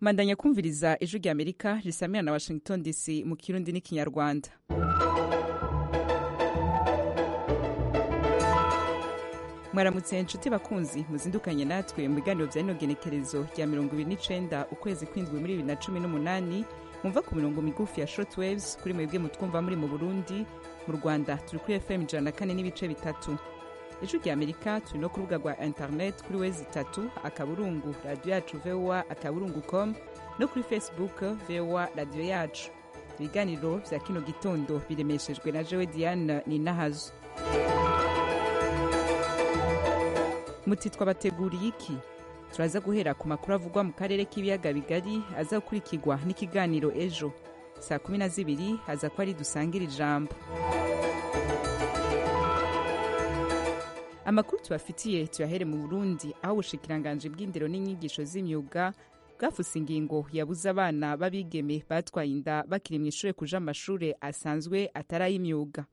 mandanya kumviriza ijwi rya amerika risamira na washington dc mu kirundi n'ikinyarwanda mwaramutse inshuti bakunzi muzindukanye natwe mu biganiro bya inogenekerezo rya mirongo ibiri n'icenda ukwezi kw'indwi muri bibiri na cumi n'umunani mumva ku mirongo migufi ya short waves kuri mwebwe mutwumva muri mu burundi mu rwanda turi kuri fm ijana na kane n'ibice bitatu ijwi rya amerika turi no ku rubuga rwa internet kuri wezi itatu akaburungu radiyo yacu vowa akaburungu com no kuri facebook vowa radiyo yacu ibiganiro bya kino gitondo biremeshejwe na jewe diane ninahazo muti twabateguriye iki turaza guhera ku makuru avugwa mu karere k'ibiyaga bigari aza gukurikirwa n'ikiganiro ejo saa kumi na zibiri haza ko ari dusangira ijambo amakuru tubafitiye tuyahere mu burundi aho ubushikiranganje bw'indero n'inyigisho z'imyuga bwafuse ingingo yabuze abana b'abigeme batwaye inda bakiri mu ishuri kuja amashure asanzwe atari ay'imyuga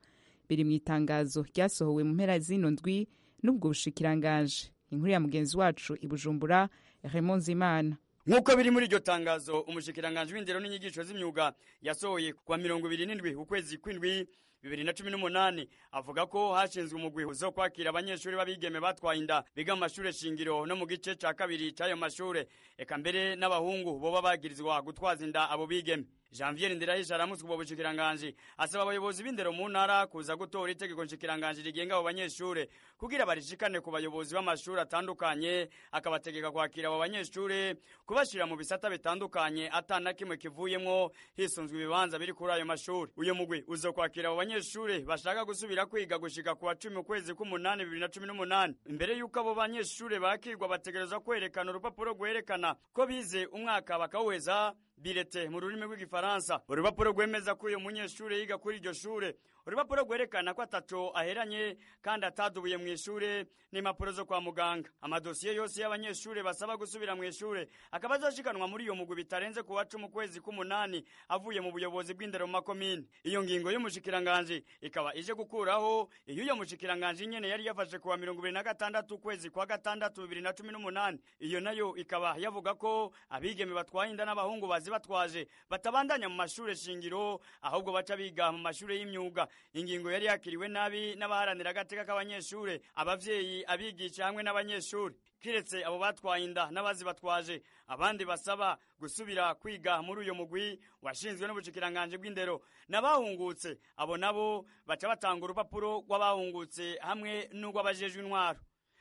biri mu itangazo ryasohowe mu mpera zino ndwi n'ubwo bushikiranganje inkuru ya mugenzi wacu i bujumbura raymond zimana Nkuko biri muri iryo tangazo umushikiranganje w'indero n'inyigisho z'imyuga yasohoye kuwa mirongo ibiri n'indwi ukwezi kw'indwi bibiri na cumi n'umunani avuga ko hashinzwe umugwi zo kwakira abanyeshuri b'abigeme batwaye inda biga mu mashure shingiro no mu gice ca kabiri c'ayo mashure eka mbere n'abahungu boba bagirizwa gutwaza inda abo bigeme janvier ndirahisha aramutswe ubwo bushikiranganji asaba abayobozi b'indero mu ntara kuza gutora itegeko nshikiranganji rigenga abo banyeshure kugira barishikane ku bayobozi b'amashuri atandukanye akabategeka kwakira abo banyeshure kubashira mu bisata bitandukanye atana kimwe kivuyemwo hisunzwe ibibanza biri kuri ayo mashuri uyo mugwi uzokwakira abo banyeshure bashaka gusubira kwiga gushika kuwa cumi ukwezi k'umunani bibiri na cumi n'umunani imbere y'uko abo banyeshure bakirwa bategerezwa kwerekana urupapuro rwerekana ko bize umwaka bakawuheza birete mu rurimi rw'igifaransa urupapuro rwemeza ko uyu munyeshuri yiga kuri iryo shure urupapuro rwerekana ko ataco aheranye kandi atadubuye mu ishure n'impapuro zo kwa muganga amadosiye yose y'abanyeshure basaba gusubira mu ishure akaba azoshikanwa muri iyo mugwi bitarenze ku wa cumi ukwezi k'umunani avuye mu buyobozi bw'indero mu makomini iyo ngingo y'umushikiranganji ikaba ije gukuraho iyo uyo mushikiranganji nyene yari yafashe kuwa mirongo ibiri na gatandatu ukwezi kwa gatandatu bibiri na cumi n'umunani iyo nayo ikaba yavuga ko abigeme batwaye inda n'abahungu bazi batwaje batabandanya mu mashure shingiro ahubwo baca biga mu mashure y'imyuga ingingo yari yakiriwe nabi n'abaharanira agateka k'abanyeshure abavyeyi abigisha hamwe n'abanyeshure kiretse abo batwaye inda n'abazi batwaje abandi basaba gusubira kwiga muri uyo mugwi washinzwe n'ubushikiranganje bw'indero n'abahungutse abo nabo baca batanga urupapuro rw'abahungutse hamwe n'urw'abajejwe intwaro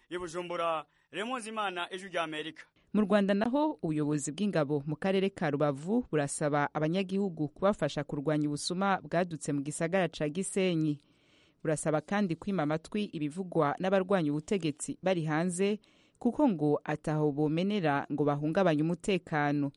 ibujumbura remunzi imana ejo rya amerika mu rwanda naho ubuyobozi bw'ingabo mu karere ka rubavu burasaba abanyagihugu kubafasha kurwanya ubusuma bwadutse mu gisagara ca gisenyi burasaba kandi kwima amatwi ibivugwa n'abarwanya ubutegetsi bari hanze kuko ngo ataho bomenera ngo bahungabanye umutekano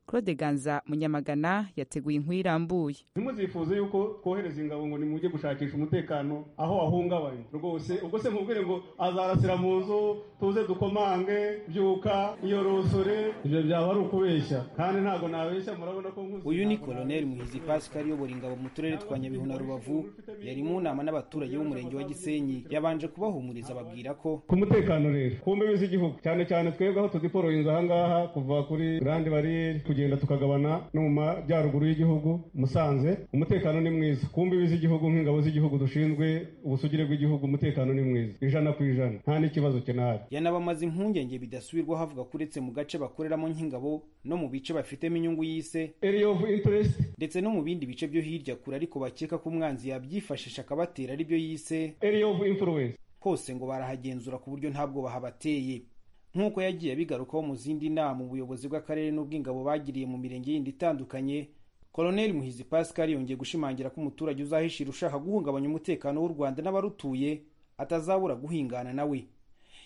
claude ganza munyamagana yateguye inkuru irambuye zimwe zifuza yuko twohereza ingabo ngo nimujye gushakisha umutekano aho ahungabanye rwose ubwo se mubwire ngo azarasira mu nzu tuze dukomange byuka iyo rusore ibyo byaba ari ukubeshya kandi ntabwo nabeshya murabona ko nkuzi uyu ni koloneli muhizi pasika uyobora ingabo mu turere twa nyabihu na rubavu yari mu nama n'abaturage b'umurenge wa gisenyi yabanje kubahumuriza ababwira ko ku mutekano rero ku mbibi z'igihugu cyane cyane twebwe aho tudiporoyinze ahangaha kuva kuri grande bariyeri kugenda tukagabana no mu majyaruguru y'igihugu musanze umutekano ni mwiza ku mbibi z'igihugu nk'ingabo z'igihugu dushinzwe ubusugire bw'igihugu umutekano ni mwiza ijana ku ijana nta n'ikibazo kinahari yanabamaze impungenge bidasubirwaho avuga ko uretse mu gace bakoreramo nk'ingabo no mu bice bafitemo inyungu y'ise area of interest ndetse no mu bindi bice byo hirya kure ariko bakeka ko umwanzi yabyifashisha akabatera aribyo yise area of influence hose ngo barahagenzura ku buryo ntabwo bahabateye nk'uko yagiye abigarukaho mu zindi nama ubuyobozi bw'akarere n'ubw'ingabo bagiriye mu mirenge yindi itandukanye koloneli muhizi pascal yongeye gushimangira ko umuturage uzahishira ushaka guhungabanya umutekano w'u rwanda n'abarutuye atazabura guhingana nawe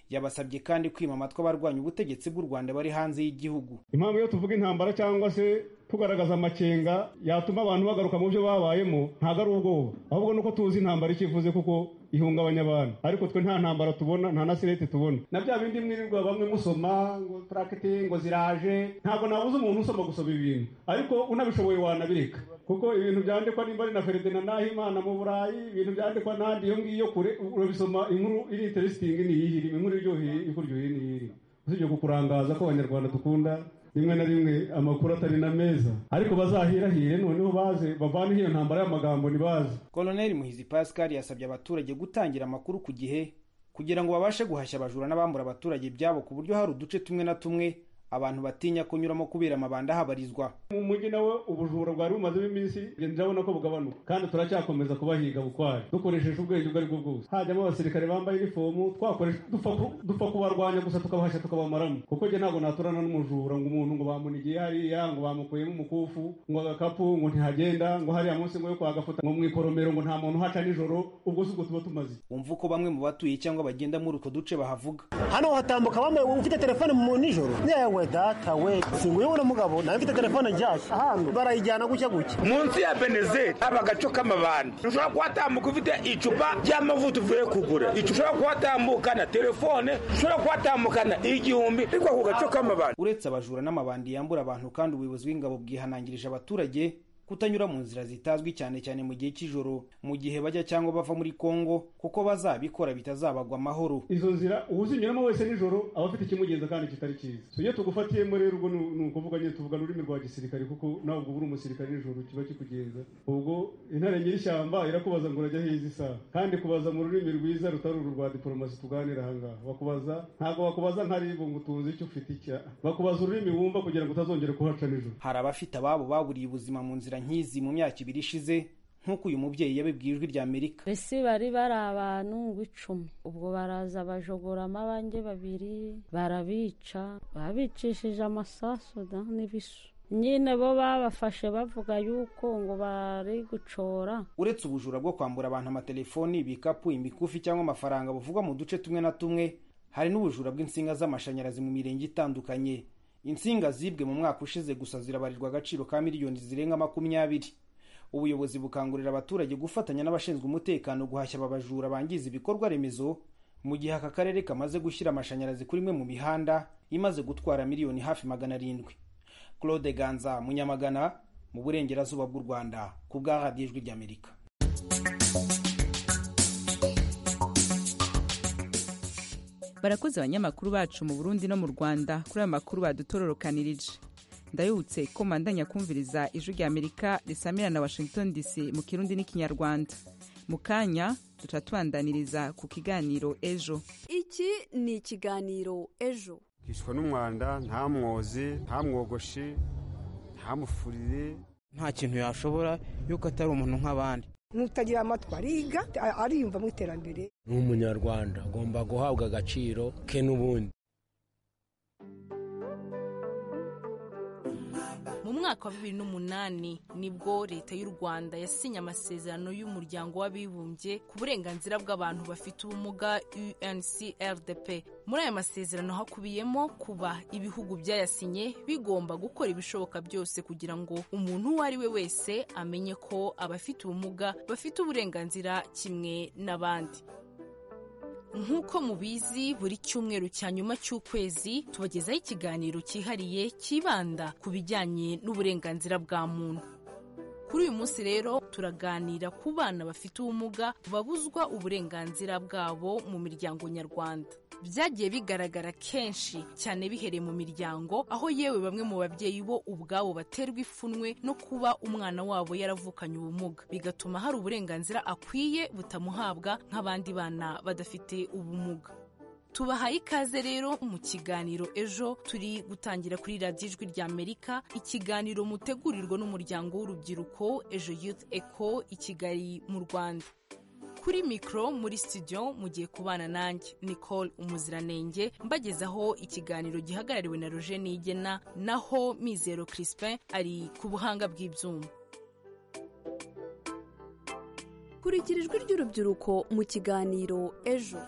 yabasabye kandi kwima amatwi abarwanya ubutegetsi bw'u rwanda bari hanze y'igihugu impamvu iyo tuvuga intambara cyangwa se tugaragaza amakenga yatuma abantu bagaruka mu byo babayemo ntabwo ari ubwoba ahubwo nuko tuzi intambara icyo ivuze kuko ihungabanya abantu ariko twe nta ntambara tubona nta na sirete tubona na bya bindi mwirirwa bamwe musoma ngo turakite ngo ziraje ntabwo nabuze umuntu usoma gusoma ibintu ariko unabishoboye wanabireka kuko ibintu byandikwa nimba ari na feridina nahimana mu burayi ibintu byandikwa n'ahandi iyo ngiyo kure urabisoma inkuru iri interesitingi ni iyihiri inkuru iryoheye ikuryoheye ni iyihiri usibye kukurangaza ko abanyarwanda dukunda rimwe na rimwe amakuru atari na meza ariko bazahirahire noneho baze bavaneho iyo ntambara y'amagambo ntibaze koloneli muhizi pascal yasabye abaturage gutangira amakuru ku gihe kugira ngo babashe guhashya abajura n'abambura abaturage ibyabo ku buryo hari uduce tumwe na tumwe abantu batinya kunyuramo kubera amabanda ahabarizwa mu mujyi nawe ubujura bwari bumazemo iminsi ngenda urabona ko bugabanuka kandi turacyakomeza kubahiga bukware dukoresheje ubwenge ubwo aribwo bwose hajyamo abasirikare bambaye inifomu twakoresha dupfa ku- dupfa kubarwanya gusa tukabahashya tukabamaramo kuko njye ntabwo naturana n'umujura ngo umuntu ngo bamunigiye hariya ngo bamukuyemo umukufu ngo agakapu ngo ntihagenda ngo hariya munsi ngo yo kwagafuta ngo mu ikoromero ngo nta muntu uhaca nijoro ubwo si ubwo tuba tumaze iki? wumva uko bamwe mu batuye cyangwa bagenda muri utwo duce bahavuga hano hatambuka bambaye ufite telefone mu nijoro yewe data we singuyibona mugabo nawe mfite telefone nshyashya ahantu barayijyana gutya gutya munsi ya benezeri haba agaco k'amabandi ushobora kuhatambuka ufite icupa ry'amavuta uvuye kugura Icu- ushobora kuhatambukana telefone ushobora kuhatambukana igihumbi ariko ako gaco k'amabandi uretse abajura n'amabandi yambura abantu kandi ubuyobozi bw'ingabo bwihanangirije abaturage kutanyura mu nzira zitazwi cyane cyane mu gihe cy'ijoro mu gihe bajya cyangwa bava muri kongo kuko bazabikora bitazabagwa amahoro izo nzira uzinyuramo wese nijoro aba afite ikimugenza kandi kitari cyiza so iyo tugufatiyemo rero ubwo ni ni ukuvuga nyine tuvuga n'ururimi rwa gisirikare kuko nawe ubwo uri umusirikare nijoro kiba kikugenza ubwo intare nyir'ishyamba irakubaza ngo urajya heza isaha kandi kubaza mu rurimi rwiza rutari uru rwa diporomasi tuganira ahangaha bakubaza ntabwo bakubaza nka ribu ngo utuzi icyo ufite icya bakubaza ururimi wumva kugira ngo utazongera kuhaca nijoro hari abafite ababo baburiye ubuzima mu nzira nk'izi mu myaka ibiri ishize nk'uko uyu mubyeyi yabibwiye ijwi rya amerika mbese bari bari abantu b'icumi ubwo baraza bajogora amabange babiri barabica babicishije amasasu da n'ibisu nyine bo babafashe bavuga yuko ngo bari gucora uretse ubujura bwo kwambura abantu amatelefoni ibikapu imikufi cyangwa amafaranga buvugwa mu duce tumwe na tumwe hari n'ubujura bw'insinga z'amashanyarazi mu mirenge itandukanye insinga zibwe mu mwaka ushize gusa zirabarirwa agaciro ka miliyoni zirenga makumyabiri ubuyobozi bukangurira abaturage gufatanya n'abashinzwe umutekano guhashya aba bajura bangiza ibikorwa remezo mu gihe aka karere kamaze gushyira amashanyarazi kuri imwe mu mihanda imaze gutwara miliyoni hafi magana arindwi claude ganza munyamagana mu burengerazuba bw'u rwanda ku bwa radiyo ijwi ry'amerika barakoze abanyamakuru bacu mu burundi no mu rwanda kuri aya makuru badutororokanirije ndayibutse ko mandanya kumviriza ijwi rya amerika risamira na washington dc mu kirundi n'ikinyarwanda mu kanya duca tubandaniriza ku kiganiro ejo iki ni ikiganiro ejo hishwa n'umwanda nta mwozi nta mwogoshi nta mufurire nta kintu yashobora yuko atari umuntu nk'abandi n'utagira amatwi ariga a- ariyumva mu iterambere nk'umunyarwanda agomba guhabwa agaciro ke n'ubundi mu mwaka wa bibiri n'umunani nibwo leta y'u rwanda yasinye amasezerano y'umuryango w'abibumbye ku burenganzira bw'abantu bafite ubumuga uncrdp muri aya masezerano hakubiyemo kuba ibihugu byayasinye bigomba gukora ibishoboka byose kugira ngo umuntu uwo ari we wese amenye ko abafite ubumuga bafite uburenganzira kimwe n'abandi Nk'uko mubizi buri cyumweru cya nyuma cy'ukwezi tubagezaho ikiganiro cyihariye cyibanda ku bijyanye n'uburenganzira bwa muntu. Kuri uyu munsi rero turaganira ku bana bafite ubumuga babuzwa uburenganzira bwabo mu miryango nyarwanda. Byagiye bigaragara kenshi cyane bihereye mu miryango aho yewe bamwe mu babyeyi bo ubwabo baterwa ipfunwe no kuba umwana wabo yaravukanye ubumuga bigatuma hari uburenganzira akwiye butamuhabwa nk'abandi bana badafite ubumuga. Tubahaye ikaze rero mu kiganiro ejo turi gutangira kuri radiyo ijwi rya Amerika ikiganiro mutegurirwa n'umuryango w'urubyiruko ejo Youth Echo i Kigali mu Rwanda. Kuri mikoro muri studio mugiye kubana nanjye Nicole Umuziranenge mbagezaho ikiganiro gihagarariwe na Roger Nigena naho Mizero Crispin ari ku buhanga bw'ibyuma. kurikira ijwi ry'urubyiruko mu kiganiro ejo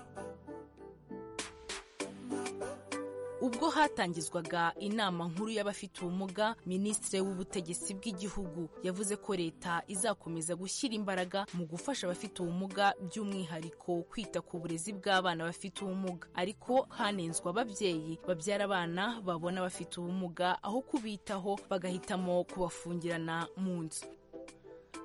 ubwo hatangizwaga inama nkuru y'abafite ubumuga minisitiri w'ubutegetsi bw'igihugu yavuze ko leta izakomeza gushyira imbaraga mu gufasha abafite ubumuga by'umwihariko kwita ku burezi bw'abana bafite ubumuga ariko hanenzwe ababyeyi babyara abana babona bafite ubumuga aho kubitaho bagahitamo kubafungirana mu nzu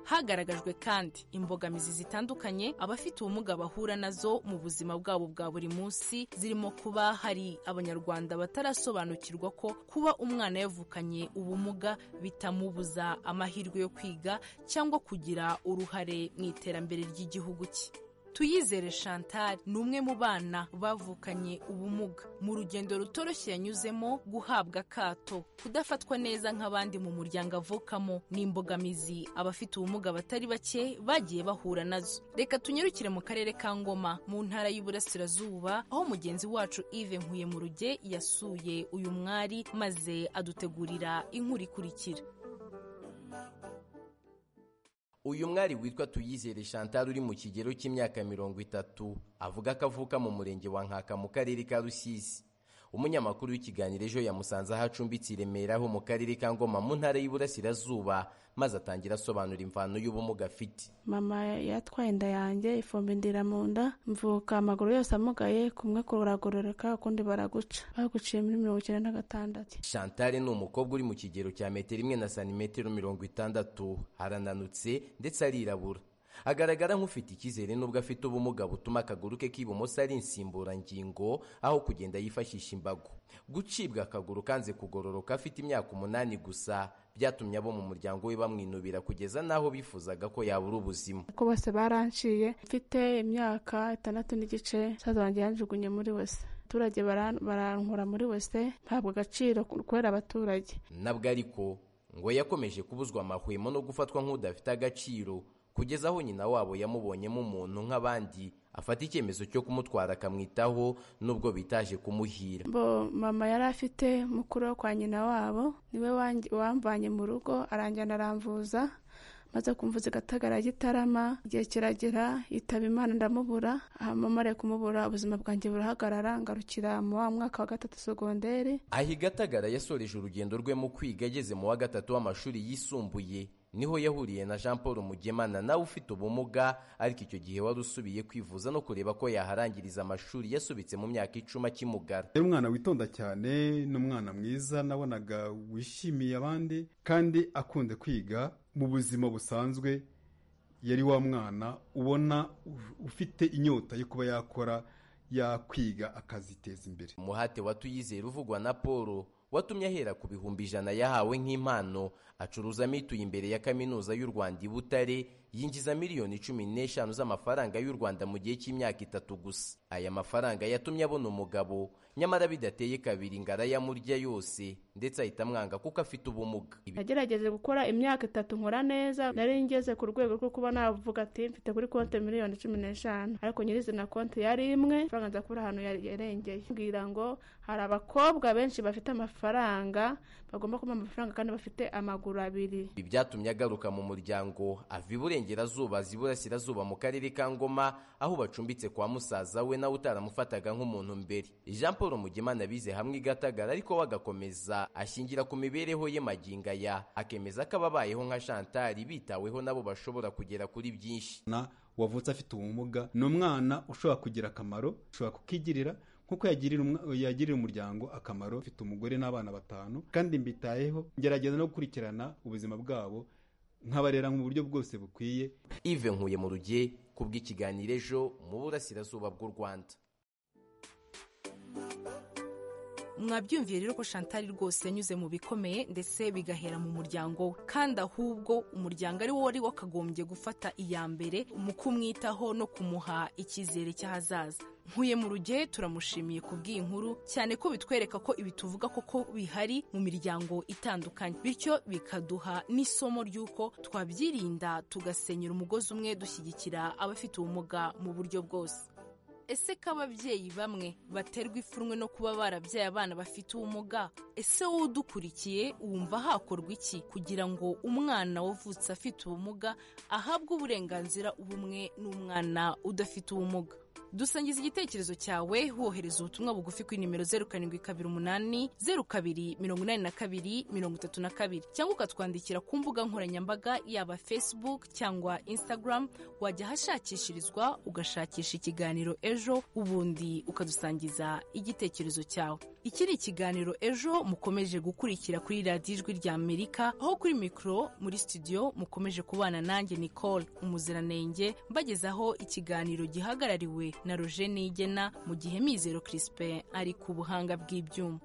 hagaragajwe kandi imbogamizi zitandukanye abafite ubumuga bahura nazo mu buzima bwabo bwa buri munsi zirimo kuba hari abanyarwanda batarasobanukirwa ko kuba umwana yavukanye ubumuga bitamubuza amahirwe yo kwiga cyangwa kugira uruhare mu iterambere ry'igihugu cye tuyizere chantal ni umwe mu bana bavukanye ubumuga mu rugendo rutoroshye yanyuzemo guhabwa akato kudafatwa neza nk'abandi mu muryango avukamo ni imbogamizi abafite ubumuga batari bake bagiye bahura nazo reka tunyarukire mu karere ka ngoma mu ntara y'uburasirazuba aho mugenzi wacu ive nkuye mu ruge yasuye uyu mwari maze adutegurira inkuru ikurikira uyu mwari witwa tuyizere chantal uri mu kigero cy'imyaka mirongo itatu avuga ko avuka mu murenge wa nkaka mu karere ka rusizi umunyamakuru w'ikiganiro ejo yamusanze aho acumbitse i remera ho mu karere ka ngoma mu ntara y'uburasirazuba maze atangira asobanura imvano y'ubumuga afite mama yatwaye inda yanjye ifumbi indira mu nda mvuka amaguru yose amugaye kumwe kuragororoka ukundi baraguca baguciye muri mirongo icyenda na gatandatu chantal ni umukobwa uri mu kigero cya metero imwe na santimetero mirongo itandatu arananutse ndetse arirabura agaragara nk'ufite icyizere n'ubwo afite ubumuga butuma akaguru ke k'ibumoso ari insimburangingo aho kugenda yifashisha imbago gucibwa akaguru kanze kugororoka afite imyaka umunani gusa byatumye abo mu muryango we bamwinubira kugeza n'aho bifuzaga ko yabura ubuzima ko bose baranciye mfite imyaka itandatu n'igice umusaza wanjye yanjugunye muri wese abaturage barankura muri wese ntabwo agaciro kubera abaturage nabwo ariko ngo yakomeje kubuzwa amahwemo no gufatwa nk'udafite agaciro kugeza aho nyina wabo yamubonyemo umuntu nk'abandi afata icyemezo cyo kumutwara akamwitaho nubwo bitaje kumuhira bo mama yari afite mukuru wo kwa nyina wabo niwe wamvanye mu rugo aranjyana aramvuza maze kumvuza igatagara gitarama igihe kiragera yitaba imana ndamubura mama ari kumubura ubuzima bwanjye burahagarara ngarukira mu wa mwaka wa gatatu segonderi aho igatagara yasoreje urugendo rwe mu kwiga ageze mu wa gatatu w'amashuri yisumbuye niho yahuriye na jean paul mugemana nawe ufite ubumuga ariko icyo gihe wari usubiye kwivuza no kureba ko yaharangiriza amashuri yasubitse mu myaka icumi akimugara yari umwana witonda cyane n'umwana mwiza nabonaga wishimiye abandi kandi akunze kwiga mu buzima busanzwe yari wa mwana ubona ufite inyota yo kuba yakora yakwiga akaziteza imbere umuhate wa tuyizera uvugwa na paul watumye ahera ku bihumbi ijana yahawe nk'impano acuruza amituye imbere ya kaminuza y'u rwanda i butare yinjiza miliyoni cumi n'eshanu z'amafaranga y'u rwanda mu gihe cy'imyaka itatu gusa aya mafaranga yatumye abona umugabo nyamara bidateye kabiri ngo arayamurya yose ndetse ahita amwanga kuko afite ubumuga nagerageje gukora imyaka itatu nkora neza nari ngeze ku rwego rwo kuba navuga ati mfite kuri konti miliyoni cumi n'eshanu ariko nyirizina konti yari imwe amafaranga nza kubura ahantu yarengeye mbwira ngo hari abakobwa benshi bafite amafaranga bagomba kuba amafaranga kandi bafite amaguru abiri ibi byatumye agaruka mu muryango ava iburengerazuba aza iburasirazuba mu karere ka ngoma aho bacumbitse kwa musaza we nawe utaramufataga nk'umuntu mbere jean paul mugemana bize hamwe igatagara ariko we agakomeza ashingira ku mibereho ye maginga ya akemeza ko ababayeho nka shantari bitaweho nabo bashobora kugera kuri byinshi wavutse afite ubumuga ni umwana ushobora kugira akamaro ushobora kukigirira nk'uko yagirira umuryango akamaro ufite umugore n'abana batanu kandi mbitayeho ngerageza no gukurikirana ubuzima bwabo nkabarera mu buryo bwose bukwiye ive nkuye mu ruge kubw'ikiganiro ejo mu burasirazuba bw'u rwanda mwabyumviye rero ko shantari rwose yanyuze mu bikomeye ndetse bigahera mu muryango we kandi ahubwo umuryango ari wo wari wakagombye gufata iya mbere mu kumwitaho no kumuha icyizere cy'ahazaza nkuye mu ruge turamushimiye ku nkuru cyane ko bitwereka ko ibi tuvuga koko bihari mu miryango itandukanye bityo bikaduha n'isomo ry'uko twabyirinda tugasenyera umugozi umwe dushyigikira abafite ubumuga mu buryo bwose ese ko ababyeyi bamwe baterwa ipfunwe no kuba barabyaye abana bafite ubumuga ese wowe udukurikiye wumva hakorwa iki kugira ngo umwana wavutse afite ubumuga ahabwe uburenganzira bumwe n'umwana udafite ubumuga dusangiza igitekerezo cyawe wohereza ubutumwa bugufi kuri nimero zeru karindwi kabiri umunani zeru kabiri mirongo inani na kabiri mirongo itatu na kabiri cyangwa ukatwandikira ku mbuga nkoranyambaga yaba facebook cyangwa instagram wajya ahashakishirizwa ugashakisha ikiganiro ejo ubundi ukadusangiza igitekerezo cyawe iki ni ikiganiro ejo mukomeje gukurikira kuri radiyo ijwi rya amerika aho kuri mikoro muri studio mukomeje kubana nanjye nicole umuziranenge mbagezaho ikiganiro gihagarariwe na roje nigena mu gihe mizero crispin ari ku buhanga bw'ibyuma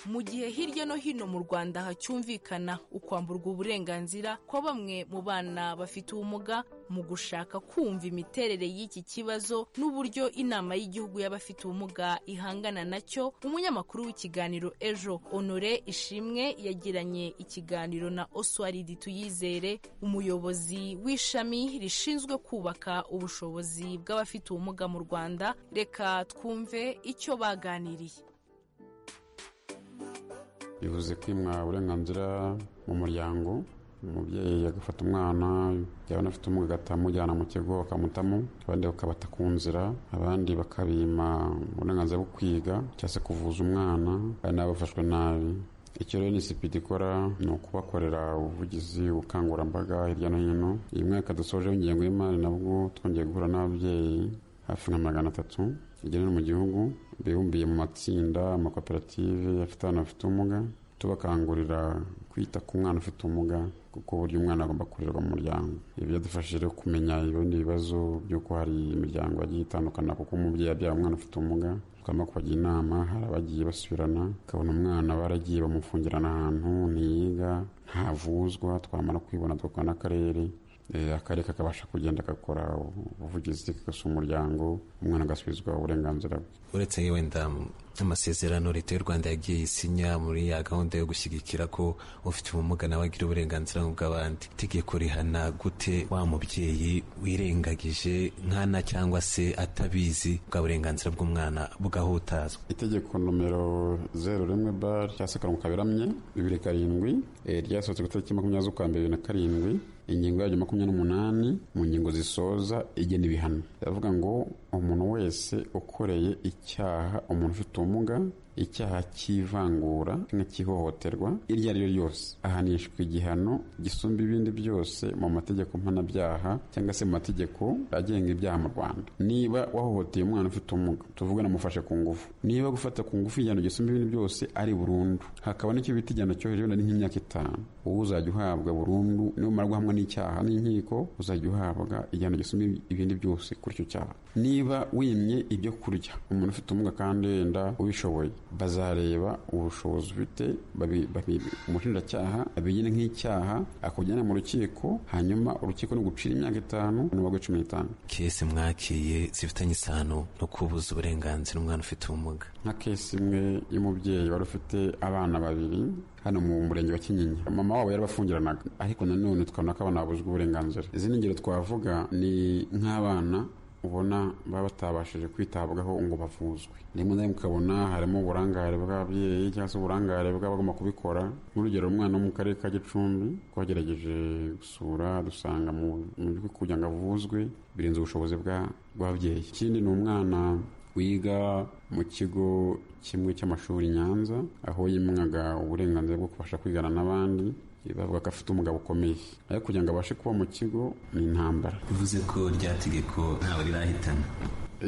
mu gihe hirya no hino mu rwanda hacyumvikana ukwamburwa uburenganzira kwa bamwe mu bana bafite ubumuga mu gushaka kumva imiterere y'iki kibazo n'uburyo inama y'igihugu y'abafite ubumuga ihangana nacyo umunyamakuru w'ikiganiro ejo honore ishimwe yagiranye ikiganiro na oswaridi tuyizere umuyobozi w'ishami rishinzwe kubaka ubushobozi bw'abafite ubumuga mu rwanda reka twumve icyo baganiriye bivuze kwimwa uburenganzira mu muryango umubyeyi agafata umwana yabona afite ubumuga agahita amujyana mu kigo bakamutamo abandi bakabata ku nzira abandi bakabima uburenganzira bwo kwiga cyangwa se kuvuza umwana kandi nabo bafashwe nabi icyo rero nisipidi ikora ni ukubakorera ubuvugizi ubukangurambaga hirya no hino iyi mwaka dusojeho ingengo y'imari nabwo twongeye guhura n'ababyeyi hafi nka magana atatu igenera mu gihugu bibumbiye mu matsinda amakoperative afite abana bafite ubumuga tubakangurira kwita ku mwana ufite ubumuga kuko uburyo umwana agomba kurerwa mu muryango ibi byadufashije kumenya ibindi bibazo by'uko hari imiryango yagiye itandukana kuko umubyeyi abyara umwana ufite ubumuga tugomba kubagira inama hari abagiye basubirana ukabona umwana baragiye bamufungirana ahantu ntiyiga ntavuzwa twamara kwibona tugakora n'akarere akarere kakabasha kugenda gakora ubuvugizi kagasa umuryango umwana agasubizwa uburenganzira bwe uretse wenda amasezerano leta y'u rwanda yagiye isinya muri ya gahunda yo gushyigikira ko ufite ubumuga nawe agira uburenganzira nk'ubw'abandi itegeko rihana gute wa mubyeyi wirengagije nkana cyangwa se atabizi bwa burenganzira bw'umwana bugahutazwa itegeko nomero zeru rimwe bar cyangwa se karongo kaberamye bibiri karindwi ryasohotse ku itariki makumyabiri z'ukwa mbere bibiri na karindwi ingingo yaryo makumyabiri n'umunani mu ngingo zisoza igena ibihano biravuga ngo umuntu wese ukoreye icyaha umuntu ufite ubumuga icyaha cy'ivangura nk'ihohoterwa iryo ari ryo ryose ahanishwa igihano gisumba ibindi byose mu mategeko mpanabyaha cyangwa se mu mategeko agenga ibyaha mu rwanda niba wahohoteye umwana ufite ubumuga tuvuga namufashe ku ngufu niba gufata ku ngufu igihano gisumba ibindi byose ari burundu hakaba n'icyo bita igihano cyo hejuru ni nk'imyaka itanu uwo uzajya uhabwa burundu numara guhamwa n'icyaha n'inkiko uzajya uhabwa igihano gisumba ibindi byose kuri icyo cyaha niba wimye ibyo kurya umuntu ufite ubumuga kandi wenda ubishoboye bazareba ubushobozi ufite umushinjacyaha abigire nk'icyaha akujyana mu rukiko hanyuma urukiko ni ugucira imyaka itanu n'ubwo cumi n'itanu kese mwakiriye zifitanye isano no kubuza uburenganzira umwana ufite ubumuga nka kese imwe y'umubyeyi wari ufite abana babiri hano mu murenge wa kinyinya mama wabo yarabafungiranaga ariko nanone twabona ko abana babuzwa uburenganzira izindi ngero twavuga ni nk'abana ubona baba batabashije kwitabwaho ngo bavuzwe rimwe na rimwe ukabona harimo uburangare bw'ababyeyi cyangwa se uburangare bw'abagomba kubikora nk'urugero umwana wo mu karere ka gicumbi twagerageje gusura dusanga mu buryo kugira ngo avuzwe birenze ubushobozi bw'ababyeyi ikindi ni umwana wiga mu kigo kimwe cy'amashuri nyanza aho yimwaga uburenganzira bwo kubasha kwigana n'abandi bavuga ko afite umugabo ukomeye ariko kugira ngo abashe kuba mu kigo ni intambara bivuze ko rya tegeko ntawe rirahitana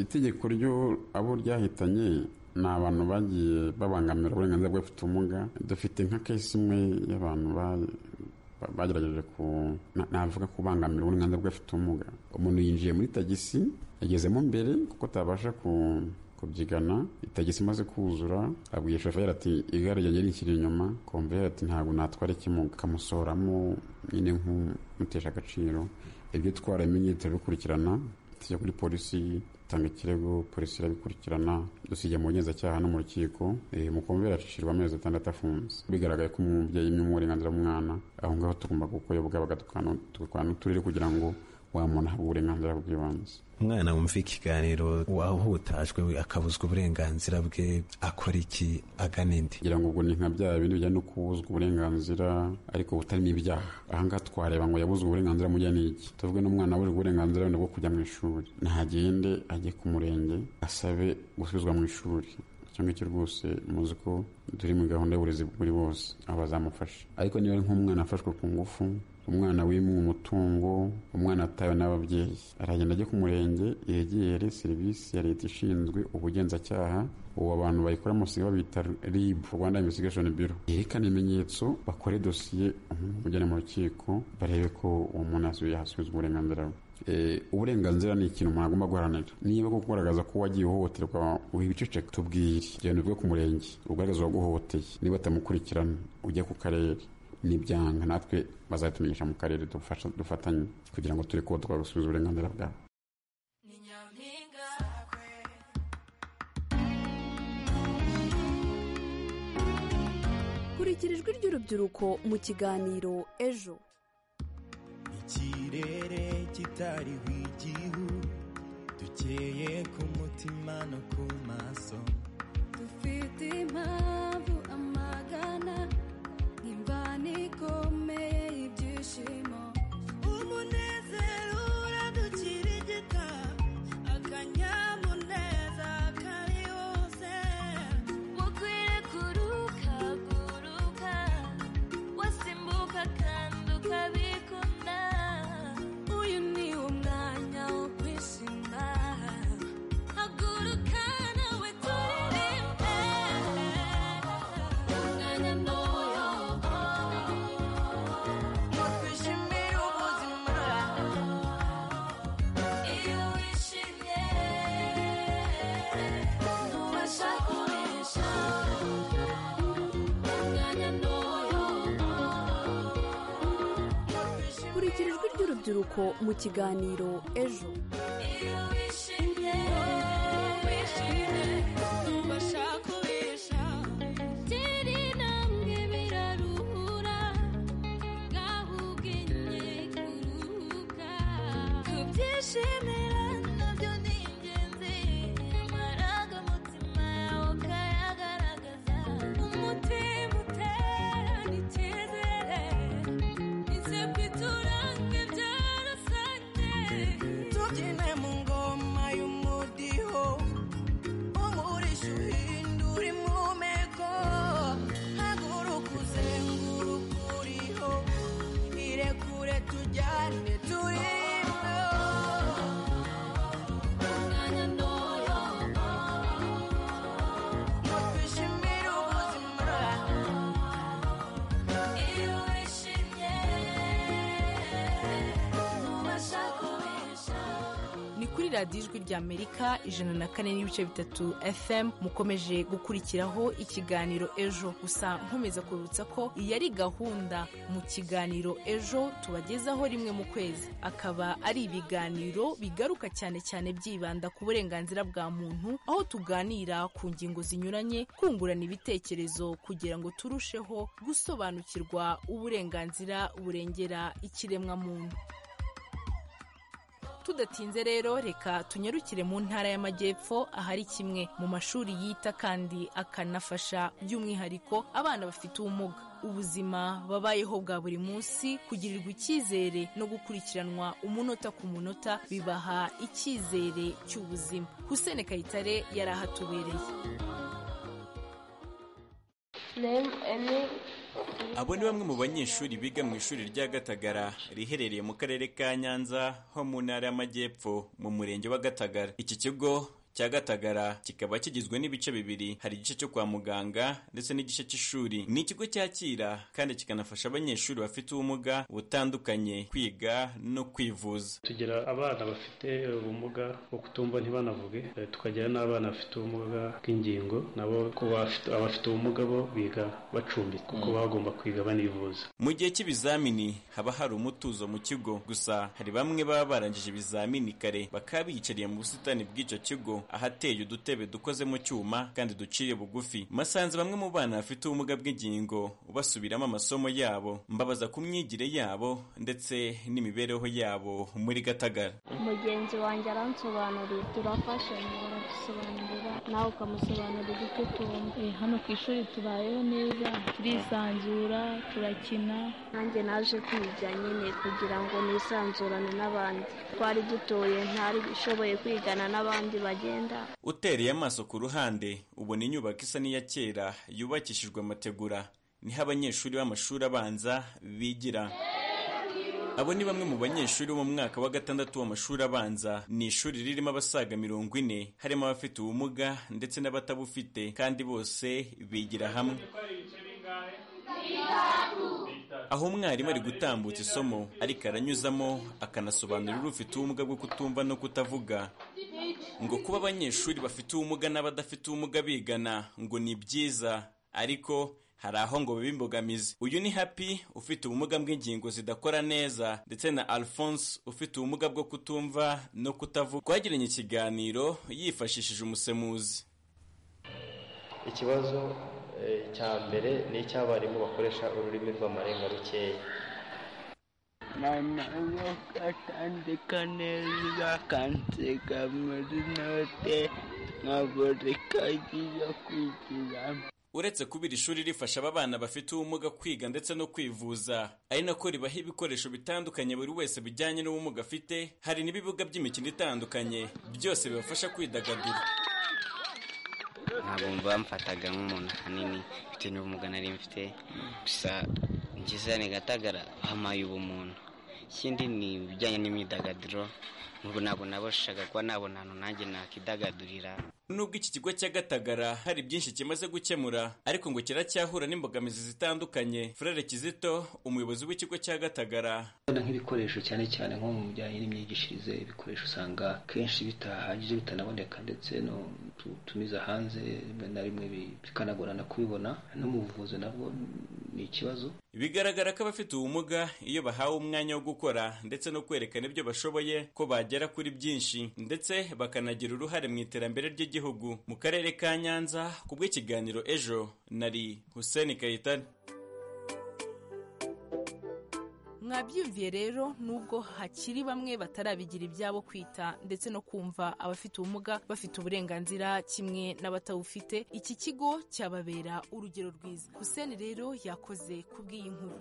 itegeko ryo abo ryahitanye ni abantu bagiye babangamira uburenganzira bw'abafite ubumuga dufite nka kesi imwe y'abantu bagerageje ku navuga kubangamira uburenganzira bw'abafite ubumuga umuntu yinjiye muri tagisi yagezemo mbere kuko atabasha ku kubyigana itagisi imaze kuzura abwiye shoferi ati igare ryanjye rinshyira inyuma komveri ati ntabwo natwara ikimuga akamusoramo nyine nk'umutesha agaciro ibyo twaramenye turabikurikirana tujya kuri polisi tanga ikirego polisi irabikurikirana dusiga mu bugenzacyaha no mu rukiko mukomveri acishyirwa amezi atandatu afunze bigaragaye ko umubyeyi imwe uburenganzira bw'umwana aho ngaho tugomba gukoyobwa bagatukana n'uturere kugira ngo wa muntu ahabwa uburenganzira bw'ibanze umwana wumva ikiganiro wahutajwe akabuzwa uburenganzira bwe akora iki agana indi ngira ngo ubwo ni nka bya bindi bijyanye no kubuzwa uburenganzira ariko butarimo ibyaha ahangaha twareba ngo yabuzwe uburenganzira mujya n'iki tuvuge n'umwana abujwe uburenganzira wenda bwo kujya mu ishuri ntagende ajye ku murenge asabe gusubizwa mu ishuri icyo ngicyo rwose muzi ko turi muri gahunda y'uburezi kuri bose aba bazamufasha ariko niba ari nk'umwana afashwe ku ngufu umwana wimuwe umutungo umwana atawe n'ababyeyi aragenda ajya ku murenge yegere serivisi ya leta ishinzwe ubugenzacyaha ubu abantu bayikora musiga babita rib rwanda investigation bureau yerekana ibimenyetso bakore dosiye umuntu ujyana mu rukiko barebe ko uwo muntu yasubizwa uburenganzira bwe Eh, uburenganzira ni ikintu umuntu agomba guharanira niba ko kugaragaza ko wagiye uhohoterwa wibiceceka tubwire genda uvuge ku murenge ugaragaza uwaguhohoteye niba batamukurikirana ujya ku karere n'ibyanga natwe bazatumenyesha mu karere dufasha- dufatanye kugira ngo turi kuba gusubiza uburenganzira bwabo kurikira ijwi ry'urubyiruko mu kiganiro ejo ikirere kitariho igihu dukeye ku mutima no ku maso dufite impamvu amagana imvana ikomeye y'ibyishimo umunezero uradukirigita akanyamuneza kari wose mukwiye kuruka guruka wasimbuka kandi ukabikunda uyu ni wo mwanya wo kwishima Haguruka nawe turirimbe umwanya muyo ngo twishimire ubuzima iyo wishimye ntubasha kurisha umwanya muyo kurikira ijwi ry'urubyiruko mu kiganiro ejo iyo wishimye wishimye ntubasha kurisha tiri namwe biraruhura ngaho ubwenge kuruhuka tubyishimira nabyo ni ingenzi amarangamutima yawe ukayagaragaza umutima uterana icyizere isepfu iturange byarasanye tubyine mu ngoma y'umudiho umurisha uhindura impumeko haguruka uzenguruka uriho irekure tujyane turiho ni kuri radiyo ijwi rya amerika ijana na kane n'ibice bitatu fm mukomeje gukurikiraho ikiganiro ejo gusa nkomeza kubibutsa ko iyi ari gahunda mu kiganiro ejo tubagezaho rimwe mu kwezi akaba ari ibiganiro bigaruka cyane cyane byibanda ku burenganzira bwa muntu aho tuganira ku ngingo zinyuranye kungurana ibitekerezo kugira ngo turusheho gusobanukirwa uburenganzira burengera ikiremwamuntu tudatinze rero reka tunyarukire mu ntara y'amajyepfo ahari kimwe mu mashuri yita kandi akanafasha by'umwihariko abana bafite ubumuga ubuzima babayeho bwa buri munsi kugirirwa icyizere no gukurikiranwa umunota ku munota bibaha icyizere cy'ubuzima husene kayitare yari ahatubereye Abo ni bamwe mu banyeshuri biga mu ishuri rya Gatagara riherereye mu karere ka Nyanza ho mu ntara y'Amajyepfo mu murenge wa Gatagara. Iki kigo cya Gatagara kikaba kigizwe n'ibice bibiri, hari igice cyo kwa muganga ndetse n'igice cy'ishuri. Ni ikigo cyakira kandi kikanafasha abanyeshuri bafite ubumuga butandukanye kwiga no kwivuza. tugira abana bafite ubumuga bwo kutumva ntibanavuge eh, tukagira n'abana bafite ubumuga bw'ingingo nabo ku bafite- abafite ubumuga bo biga bacumbitse kuko Mm. baba bagomba kwiga banivuza Mu gihe cy'ibizamini haba hari umutuzo mu kigo, gusa hari bamwe baba barangije ibizamini kare bakaba biyicariye mu busitani bw'icyo kigo ahateye udutebe dukoze mu cyuma kandi duciye bugufi. Masanze bamwe mu bana bafite ubumuga bw'ingingo basubiramo amasomo yabo, mbabaza ku myigire yabo ndetse n'imibereho yabo muri Gatagara. mugenzi wanjye aransobanurira turafashanya baradusobanurira nawe ukamusobanurira ibyo utumva hano ku ishuri tubayeho neza turisanzura turakina nanjye naje kwiga nyine kugira ngo nisanzurane n'abandi twari dutoye ntari ushoboye kwigana n'abandi bagenda Utereye amaso ku ruhande ubona inyubako isa n'iya kera yubakishijwe amategura, niho abanyeshuri b'amashuri abanza bigira. abo ni bamwe mu banyeshuri bo mu mwaka wa gatandatu w'amashuri abanza ni ishuri ririmo abasaga mirongo ine harimo abafite ubumuga ndetse n'abatabufite kandi bose bigira hamwe aho umwarimu ari gutambutsa isomo ariko aranyuzamo akanasobanurira ufite ubumuga bwo kutumva no kutavuga ngo kuba abanyeshuri bafite ubumuga n'abadafite ubumuga bigana ngo ni byiza ariko hari aho ngo biba imbogamizi uyu ni happy ufite ubumuga bw'ingingo zidakora neza ndetse na alphonse ufite ubumuga bwo kutumva no kutavuga twagiranye ikiganiro yifashishije umusemuzi ikibazo eh, cya mbere ni icy'abarimu bakoresha ururimi rw'amarenga rukeya mama akandika neza akansiga muri note nkabura ikayi yo kwigiramo uretse kuba iri shuri rifasha aba bana bafite ubumuga kwiga ndetse no kwivuza ari nako ribaha ibikoresho bitandukanye buri wese bijyanye n'ubumuga afite hari n'ibibuga by'imikino itandukanye byose bibafasha kwidagadura ntabwo mva bamfataga nk'umuntu ahanini mfite n'ubumuga nari mfite gusa ngizane gatagara hamaye ubumuntu ikindi ni ibijyanye n'imyidagaduro ubu ntabwo nabashaga kuba nabona ahantu nanjye nakidagadurira nubwo iki kigo cya gatagara hari byinshi kimaze gukemura ariko ngo kiracyahura n'imbogamizi zitandukanye furere kizito umuyobozi w'ikigo cya gatagara Wenda nk'ibikoresho cyane cyane nko mu bijyanye n'imyigishirize ibikoresho usanga kenshi bitahagije bitanaboneka ndetse no tumiza hanze rimwe na rimwe bi- bikanagorana kubibona no mu buvuzi nabwo ni ikibazo bigaragara ko abafite ubumuga iyo bahawe umwanya wo gukora ndetse no kwerekana ibyo bashoboye ko bagera kuri byinshi ndetse bakanagira uruhare mu iterambere ry'igihugu mu karere ka nyanza ku bw'ikiganiro ejo nari hussein kayitare mwabyumviye rero nubwo hakiri bamwe batarabigira ibyabo kwita ndetse no kumva abafite ubumuga bafite uburenganzira kimwe n'abatawufite iki kigo cyababera urugero rwiza huseni rero yakoze kubw'iyi nkuru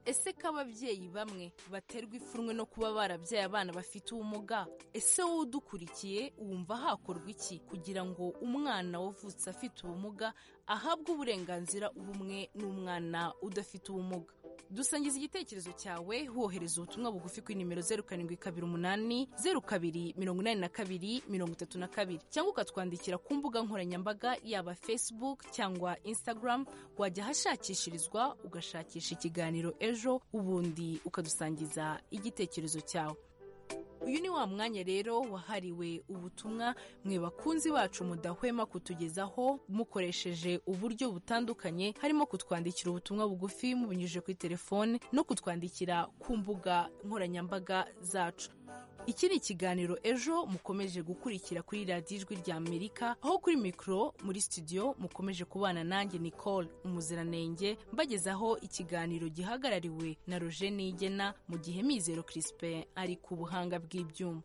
ese ko ababyeyi bamwe baterwa ipfunwe no kuba barabyaye abana bafite ubumuga ese wowe udukurikiye wumva hakorwa iki kugira ngo umwana wavutse afite ubumuga ahabwe uburenganzira bumwe n'umwana udafite ubumuga dusangiza igitekerezo cyawe wohereza ubutumwa bugufi kuri nimero zeru karindwi kabiri umunani zeru kabiri mirongo inani na kabiri mirongo itatu na kabiri cyangwa ukatwandikira ku mbuga nkoranyambaga yaba facebook cyangwa instagram wajya ahashakishirizwa ugashakisha ikiganiro ejo ubundi ukadusangiza igitekerezo cyawe uyu ni wa mwanya rero wahariwe ubutumwa mwe bakunzi bacu mudahwema kutugezaho mukoresheje uburyo butandukanye harimo kutwandikira ubutumwa bugufi mubinyujije kuri telefone no kutwandikira ku mbuga nkoranyambaga zacu iki ni ikiganiro ejo mukomeje gukurikira kuri radiyo ijwi rya amerika aho kuri mikoro muri studio mukomeje kubana nanjye nicole umuziranenge mbagezaho ikiganiro gihagarariwe na roger nigena mu gihe mizero crispin ari ku buhanga bw'ibyuma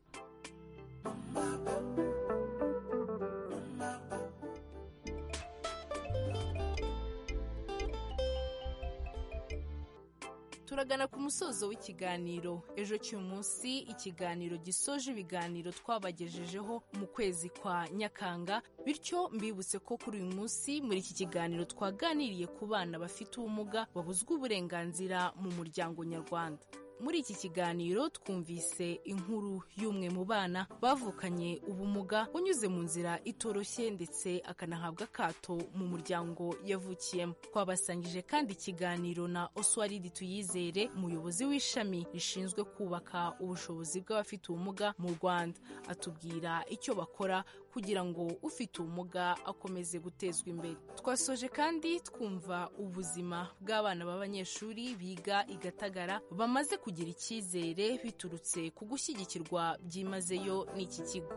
turagana ku musozo w'ikiganiro ejo cy'umunsi ikiganiro gisoje ibiganiro twabagejejeho mu kwezi kwa nyakanga bityo mbibutse ko kuri uyu munsi muri iki kiganiro twaganiriye ku bana bafite ubumuga babuzwa uburenganzira mu muryango nyarwanda muri iki kiganiro twumvise inkuru y'umwe mu bana bavukanye ubumuga unyuze mu nzira itoroshye ndetse akanahabwa akato mu muryango yavukiyemo twabasangije kandi ikiganiro na oswalidi tuyizere umuyobozi w'ishami rishinzwe kubaka ubushobozi bw'abafite ubumuga mu rwanda atubwira icyo bakora kugira ngo ufite ubumuga akomeze gutezwa imbere twasoje kandi twumva ubuzima bw'abana b'abanyeshuri biga i gatagara bamaze kugira icyizere biturutse ku gushyigikirwa byimazeyo n'iki kigo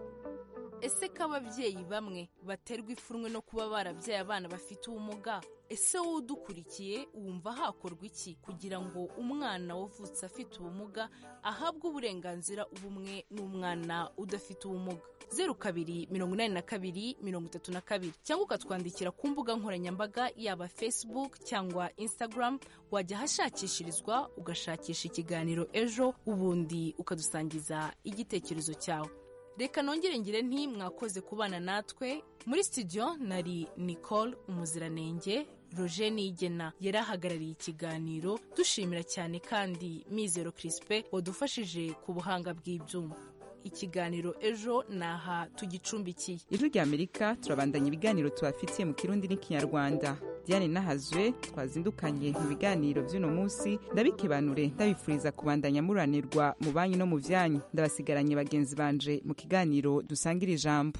ese ko ababyeyi bamwe baterwa ipfunwe no kuba barabyaye abana bafite ubumuga ese wowe udukurikiye wumva hakorwa iki kugira ngo umwana wavutse afite ubumuga ahabwe uburenganzira bumwe n'umwana udafite ubumuga zeru kabiri mirongo inani na kabiri mirongo itatu na kabiri cyangwa ukatwandikira ku mbuga nkoranyambaga yaba facebook cyangwa instagram wajya ahashakishirizwa ugashakisha ikiganiro ejo ubundi ukadusangiza igitekerezo cyawe reka nongere ngire nti mwakoze kubana natwe muri studio nari nicole umuziranenge roger nigena yari ahagarariye ikiganiro dushimira cyane kandi mizero kirisipe wadufashije ku buhanga bw'ibyuma ikiganiro ejo ni aha tugicumbikiye ijwi ry'amerika turabandanya ibiganiro tubafitiye mu kirundi n'ikinyarwanda diane n'ahazwe twazindukanye mu biganiro by'uno munsi ndabikibanure ndabifuriza kubandanya muranirwa mu banki no mu byanyu ndabasigaranye bagenzi banje mu kiganiro dusangira ijambo